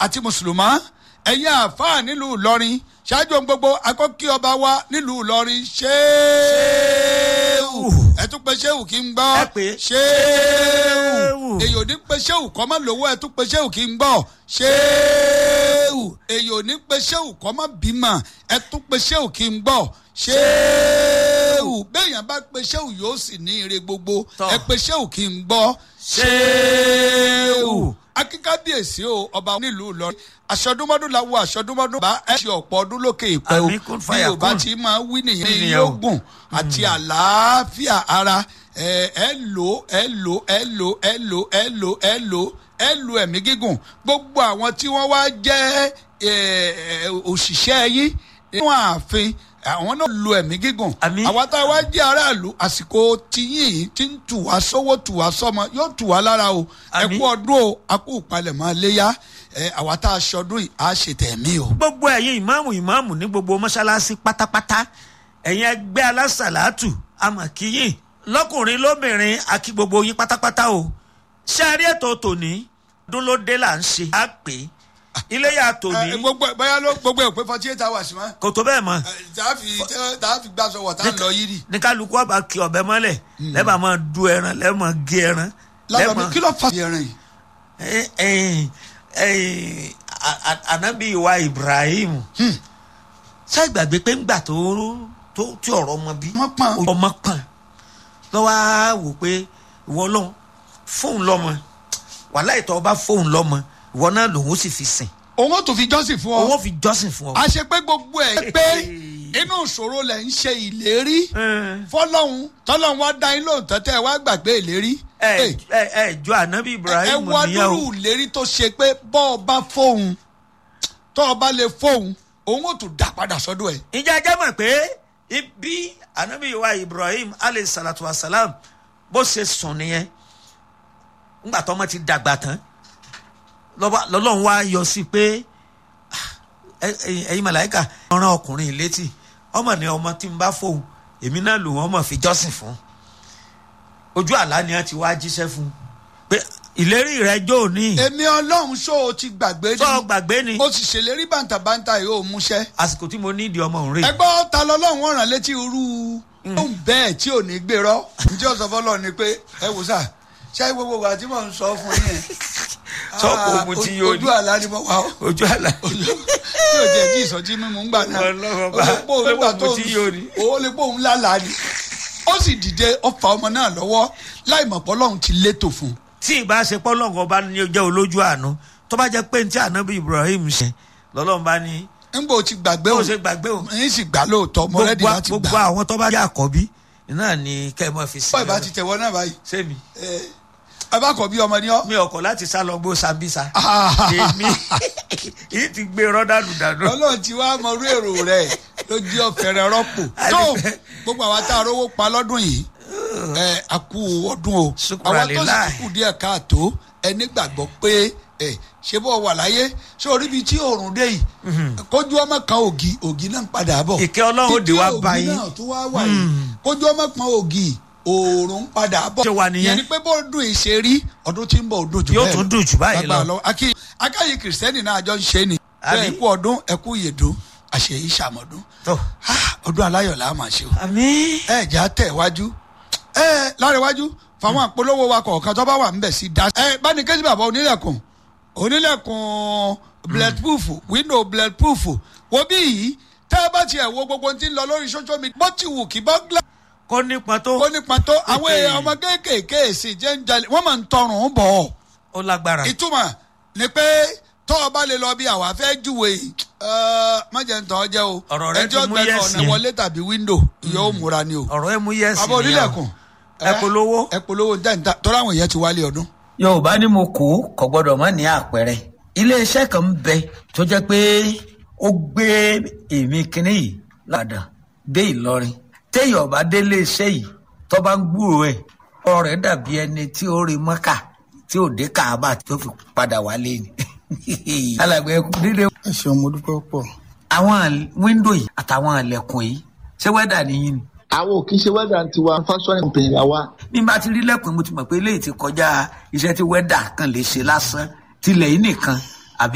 àti mùsùlùmá ẹ̀yin àáfàá nílùú ìlọrin ṣáájú ohun gbogbo akọ́kí ọba wa nílùú ìlọrin ṣéèwù ẹ tún pe ṣéèwù kí n gbọ́ Ẹ pè é. ṣéèwù Ṣéèwù. èyí ò ní pe ṣéèwù kọ́ mọ́ lówó ẹ tún pe ṣéèwù kí n gbọ́ ṣéèwù èyí ò ní pe ṣéèwù kọ́ mọ́ bímọ ẹ tún pe ṣéèwù kí n gbọ́ ṣéèwù béèyàn bá pe ṣéèwù yóò sì ní ire gbogbo Tọ́. ẹ pe ṣéèwù kí n gbọ́ ṣéèwù akíkábíyèsí o ọba nílùú Ìlọrin aṣọdúnmọdún la wo aṣọdúnmọdún bá ẹ ṣe ọ̀pọ̀ ọdún lókè ìpẹ́ o Àmín, kún bí fàyà yorùbá kún. ti máa wí nìyẹn Wí ní nìyẹn o. yógùn àti àlàáfíà ara ẹ ẹ lò ẹ lò ẹ lò ẹ lò ẹ lò ẹ lò ẹ lò ẹ̀mí gígùn gbogbo àwọn tí wọ́n wá jẹ́ ẹ, ẹ, òṣìṣẹ́ yín nínú ààfin àwọn náà lo ẹ̀mí gígùn Àmín. àwa tá a wá jẹ́ aráàlú àsìkò tiyín tí ń tù wá sówó tù wá sọ́mọ yóò tù wá lára o ẹ Àmín. kú ọdún o a kú ìpalẹ̀mọ́ léyà ẹ, àwa tá a ṣọdún yìí á ṣe tẹ̀mí o. gbogbo ẹ̀yin ìmáàmù ìmáàmù ní gbogbo mọ́ṣáláṣí pátápátá ẹ̀yin ẹgbẹ́ alásàlátù amọ̀kíyìn lọ́kùnrin lóbìnrin àkí gbogbo yín pátápátá o ṣé a rí ètò tòní ọdún ló dé là ń ṣe á pè é iléyà tòní ẹ, gbogbo ẹ bóyá ló gbogbo ẹ pé forty eight hours mọ́. kò tó bẹ́ẹ̀ mọ́ tààfi tààfi gbàsọ wọ̀ tá a lọ yìí rí. ní kálukú ọba kí ọbẹ̀ mọ́lẹ̀ lẹ́bà máa du ẹran lẹ́mọ̀ gé ẹran lọ́dọ̀ mi kí ló fa ẹran yìí. Eh, eh, eh, a- a- anabi wa Ibrahim ṣé ìgbàgbé pé ńgbà tó tó tí ọ̀rọ̀ ọmọ bí wọ́n pọ́n. ọmọ pọ̀n lọ́wọ́ á wò pé ìwọ lọ́n fóun lọ́mọ wàhálà ìtọ́ ọba fóun lọ́mọ ìwọ náà lòun ó sì fi sìn òun ó tún fi jọ́sìn fún òun ó ọ. fi jọ́sìn fún ọ. a ṣe pé gbogbo ẹ̀ pé inú ìṣòro lẹ̀ ń ṣe ìlérí fọlọ́hún tọ́lọ́hún wá dá yín lóhùn tẹ́tẹ́ ẹ wá gbàgbé ìlérí. ẹ Ẹ, ẹ ẹ jọ anabi ẹ Ibrahim wá nìyẹn dúró o ìlérí tó ṣe pé bọ́ ọ bá fóun tọ́ ọ bá lè fóun òun ó tún dá padà sọ́dọ̀ ẹ̀. ìjà jẹ́ mọ̀ pé ibi anabi wa Ibrahim alayhi salatu wa salam bó ṣe sùn nìyẹn ńgbà tó ọmọ ti dàgbà tán lọ́ba- lọ́lọ́run wá yọ sí pé ah, ẹ- ẹ- ẹ̀yin màláìka ọ̀ràn ọkùnrin létí ọmọ ni ọmọ tí ń bá fóun èmi náà lò wọ́n mọ̀ fi jọ́sìn fún ojú àlá ni wọ́n ti wá jíṣẹ́ fún pé ìlérí rẹ̀ jó ní èmi ọlọ́run ṣó o ti gbàgbé sọ ni gbàgbé ni mo sì ṣèlérí bàǹtàbàǹtà yìí ó múṣẹ́. àsìkò tí mo ní ìdí ọmọ òun rè ẹgbọ́n ta lọ́lọ́run ọ̀ràn létí irú ohun bẹ́ẹ̀ tí ò ní gbérọ́ ǹjẹ́ ọ̀sán fọlọ́ ni pé ẹ wò sá ṣé gbogbo wa tí mò ń sọ fún yín yẹn Sọ kò mu tí yóò ní. ojú àlá ni mo wà ó ojú àlá tí ò jẹ́ kí ìsọjí mímu ń gbà náà Ọlọ́run bá- ó lè pò ń gbà pé tó mo tí yóò ní. ó lè pò ń lálàá ni ó sì dìde ó fa ọmọ náà lọ́wọ́ láì mọ̀ pé Ọlọ́run ti létò fún un tí ìbá ṣe pọ́ lọ́ngàn bá ní jẹ́ olójú àánú tó bá jẹ́ pé ní tí ànábì Ibrahim ṣe lọ́lọ́run bá ní nígbà ó ti gbàgbé bó o ṣe gbàgbé o yín sì gbà lóòótọ́ mo rẹ́dí gbogbo láti gbogbo gbà àwọn tó bá jẹ́ àkọ́bí náà ni kẹ́ ẹ mọ́ fi sí bọ́ ìbá ti tẹ̀wọ́ náà báyìí sẹ́mi ẹ ẹ bá kọ̀ bí ọmọ ní ọ́ mi ọkọ̀ láti sá lọ gbó Sambisa Ah. èmi yìí ti gbé rọ́ dànù dànù ọlọ́run ti wá mọ orí èrò rẹ̀ ló jí ọ̀fẹ́rẹ́ rọ́pò tó Àdìpẹ́. gbogbo àwa tá a rówó pa lọ́dún yìí ẹ a kú ọdún o Ṣùkúrà àwa tó sì líláì. kú díẹ̀ káàtó ẹni gbàgbọ́ pé ẹ ṣé bọ́ wà láyé ṣé orí bíi tí òòrùn dé yìí kójú ọmọ kan ògì ògì náà ń padà bọ̀ Ìkẹ́ Ọlọ́run ó dé wá Ìkẹ́ bá ògì yín. náà tó wá wà yìí kójú ọmọ kan ògì òòrùn ń padà bọ̀ Ṣé wà nìyẹn? yẹn ni pé bó dùn ìṣe rí ọdún tí ń bọ̀ ọdún jù Yóò bẹ́ẹ̀ tún dùn jù báyìí lọ. Lágbára lọ́wọ́. Akí- akáyí kìrìsìtẹ́nì náà àjọ ń ṣe ni Àbí? bẹ́ẹ̀ kú ọdún ẹkú ìyèdún àṣeyí ṣàmọ́dún tó Ah, ọdún aláyọ̀ là á máa ṣe o àmín ẹ jà tẹ̀ wájú ẹ lára iwájú fáwọn àpolówó wa kọ̀ọ̀kan tó bá wà ń bẹ̀ sí dá. ẹ báni kẹ́sì bàbá onílẹ̀kùn onílẹ̀kùn bulletproof window bulletproof wo bí yìí tẹ́ ẹ bá tiẹ̀ wo gbogbo tí ń lọ lórí social media bó ti wù kí bọ́gílà kó nípa tó ó nípa tó àwọn èèyàn ọmọ kéékèèké èsì jẹ́ ń jalè wọ́n máa ń tọrùn bọ̀ ọ́ ó lágbára ìtumọ̀ ni pé tọ́ ọ bá lè lọ bí àwa fẹ́ júwe mọ̀jẹ̀ ń tọ́ jẹ́ o Ọ̀rọ̀ rẹ ẹjọ́ ti mú gbẹnu yes ọ̀nà yẹn. wọlé tàbí wíńdò yóò múra ni o. ọ̀rọ̀ ẹ mú yẹ́sì bàbá onílẹ̀kùn ẹ polówó. ẹ polówó ní tẹ́ǹtà tọ́lá àwọn èèyàn ti wálé ọdún. yorùbá ní mo kó kò gbọdọ̀ mọ́ ní àpẹẹrẹ iléeṣẹ́ kan ń bẹ tó jẹ́ pé ó gbé èmi kínní yìí ládàá dé ìlọrin téèyàn bá dé iléeṣẹ́ yìí tó bá ń gbúrò ẹ̀ ọ̀rọ̀ rẹ̀ dàbí ẹni tí ó rí mọ́kà tí ò dé kàábà tó fi padà wálé ni alàgbẹ̀ ẹkú dídé. ẹ ṣeun mo dúpẹ́ pọ̀. àwọn wíńdò yìí àtàwọn àlẹ̀kùn yìí ṣé wẹ́dà nìyí ni àwọn ò kí ń ṣe wẹ́dà tiwa fashion company la wa. bí n bá ti rí lẹ́kùn mo ti mọ̀ pé eléyìí ti kọjá iṣẹ́ tí wẹ́dà kan lè ṣe lásán tilẹ̀ yìí nìkan